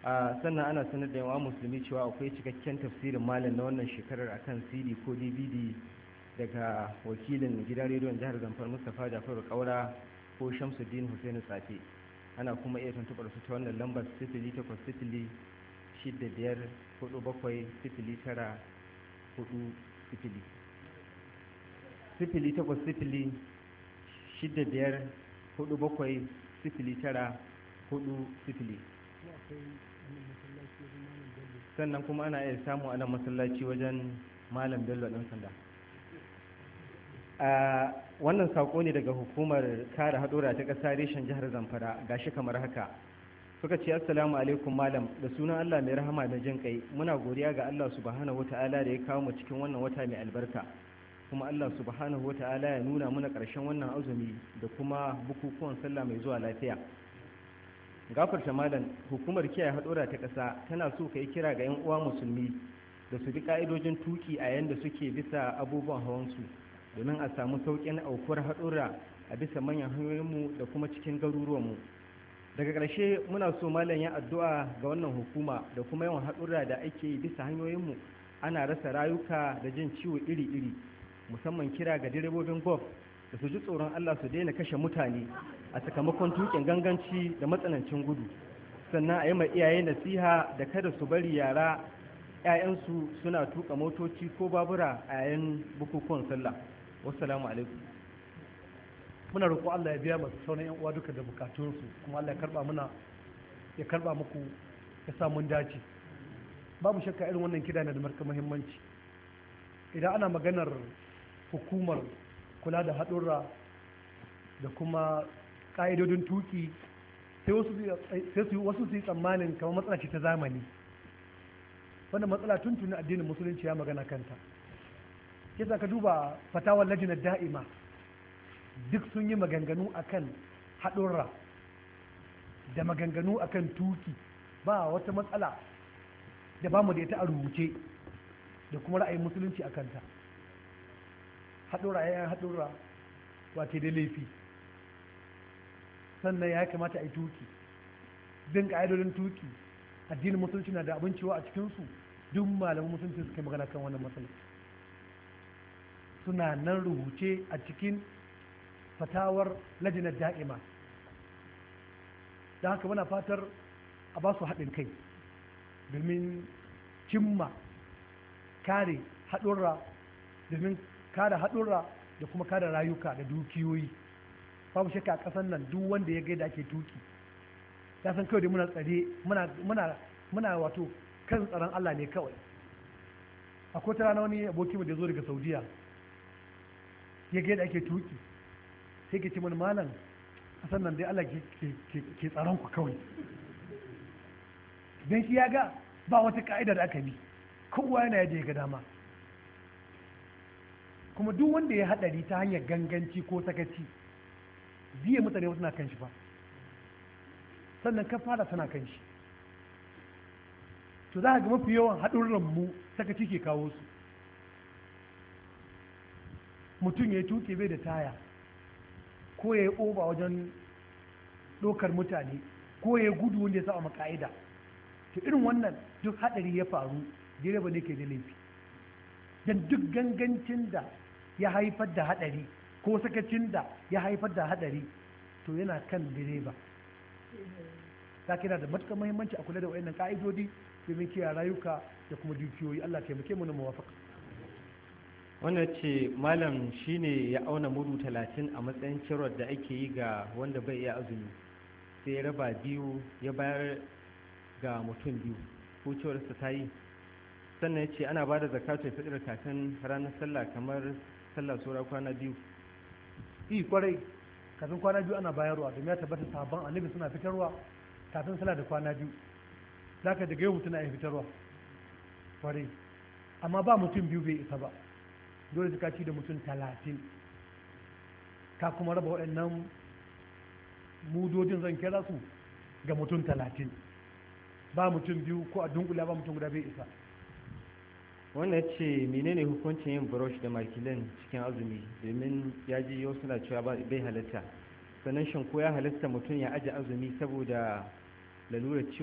a sannan ana sanar da yawa musulmi cewa akwai cikakken tafsirin malam na wannan shekarar akan cd ko dvd daga wakilin gidan rediyon jihar zamfar mustapha jafaru kaura ko shamsuddin hussein tsafe ana kuma iya tuntuɓar su ta wannan lambar sifili takwas sifili shidda biyar hudu bakwai sifili tara hudu sifili sifili takwas sifili shidda biyar hudu bakwai sifili tara hudu sifili sannan kuma ana iya samu a nan masallaci wajen malam bello ɗan sanda a wannan saƙo ne daga hukumar kare haɗura ta ƙasa reshen jihar zamfara gashi kamar haka suka ce assalamu alaikum malam da sunan allah mai rahama da jin kai muna godiya ga allah subhanahu wata'ala da ya kawo mu cikin wannan wata mai albarka kuma allah subhanahu wata'ala ya nuna mana ƙarshen wannan azumi da kuma bukukuwan sallah mai zuwa lafiya gafarta malam hukumar kiyaye haɗura ta ƙasa tana so ka yi kira ga 'yan uwa musulmi da su bi ƙa'idojin tuki a yanda suke bisa abubuwan hawansu domin a samu sauƙin aukuwar haɗura a bisa manyan hanyoyinmu da kuma cikin garuruwanmu daga ƙarshe muna so malam ya addu'a ga wannan hukuma da kuma yawan haɗura da ake yi bisa hanyoyinmu ana rasa rayuka da jin ciwo iri-iri musamman kira ga direbobin golf da su ji tsoron Allah su daina kashe mutane a sakamakon tukin ganganci da matsanancin gudu sannan a yi ma iyaye nasiha da kada su bari yara 'ya'yansu suna tuka motoci ko babura a yayin bukukuwan sallah wassalamu alaikum muna roƙo Allah ya biya masu sauran yan uwa duka da bukatunsu kuma Allah ya karba muna ya karba muku ya sa mun dace babu shakka irin wannan kida na da marka muhimmanci idan ana maganar hukumar kula da haɗurra da kuma ƙa'idodin tuki sai wasu su yi tsammanin kamar matsala ce ta zamani wannan matsala tun tuni addinin musulunci ya magana kanta kisa ka duba fatawar lajinar da'ima duk sun yi maganganu akan haɗurra da maganganu akan tuki ba wata matsala da ba mu da ita a rubuce da kuma ra'ayin musulunci a kanta haɗura yayan haɗura wace da laifi sannan ya kamata a yi tuki bin ƙa'idodin tuki addinin musulunci na da abin cewa a cikinsu duk malaman musulunci suka magana kan wannan matsala suna nan rubuce a cikin fatawar lajinar da'ima da haka muna fatar a ba su haɗin kai domin cimma kare haɗurra domin kada haɗurra da kuma kada rayuka da dukiyoyi babu shakka a ƙasar nan duk wanda ya gaida ake tuki ya san kawai da muna tsare muna muna wato kan tsaron Allah ne kawai akwai ta rana wani aboki mu da zo daga Saudiya ya gaida ake tuki sai ke ce mana malam ƙasar nan dai Allah ke tsaron ku kawai dan shi ya ga ba wata ka'ida da aka bi kowa yana yadda ya ga dama kuma duk wanda ya haɗari ta hanyar ganganci ko sakaci biye mutane wasu na kan shi fa sannan ka fara tana kan shi to za ka ga mafi yawan haɗurran mu sakaci ke kawo su mutum ya tuke bai da taya ko ya yi oba wajen ɗaukar mutane ko ya yi gudu wanda ya sa maka'ida to irin wannan duk haɗari ya faru direba ne ke da laifi don duk gangancin da ya haifar da hadari ko sakacin da ya haifar da hadari to yana kan direba ta kira da matuƙar muhimmanci a kula da wayannan ka'idodi domin kiyaye rayuka da kuma dukiyoyi Allah taimake mu na muwafaka wannan ce malam shine ya auna mudu talatin a matsayin cirwar da ake yi ga wanda bai iya azumi sai ya raba biyu ya bayar ga mutum biyu ko ciwarsa ta yi sannan ya ce ana ba da zakatun fitar kafin ranar sallah kamar sallah saura kwana biyu yi kwarai kafin kwana biyu ana bayarwa domin ya tabbata sabon annabi suna fitarwa kafin sallah da kwana biyu za ka daga yau mutum na iya fitarwa kwarai amma ba mutum biyu bai isa ba dole suka ci da mutum talatin ka kuma raba waɗannan mudodin zan kira su ga mutum talatin ba mutum biyu ko a dunkula ba mutum guda bai isa wannan ce menene hukuncin yin brush da makilin cikin azumi domin ya ji yau suna cewa bai halatta sannan shin ko ya halatta mutum ya aje azumi saboda lalurar ciwon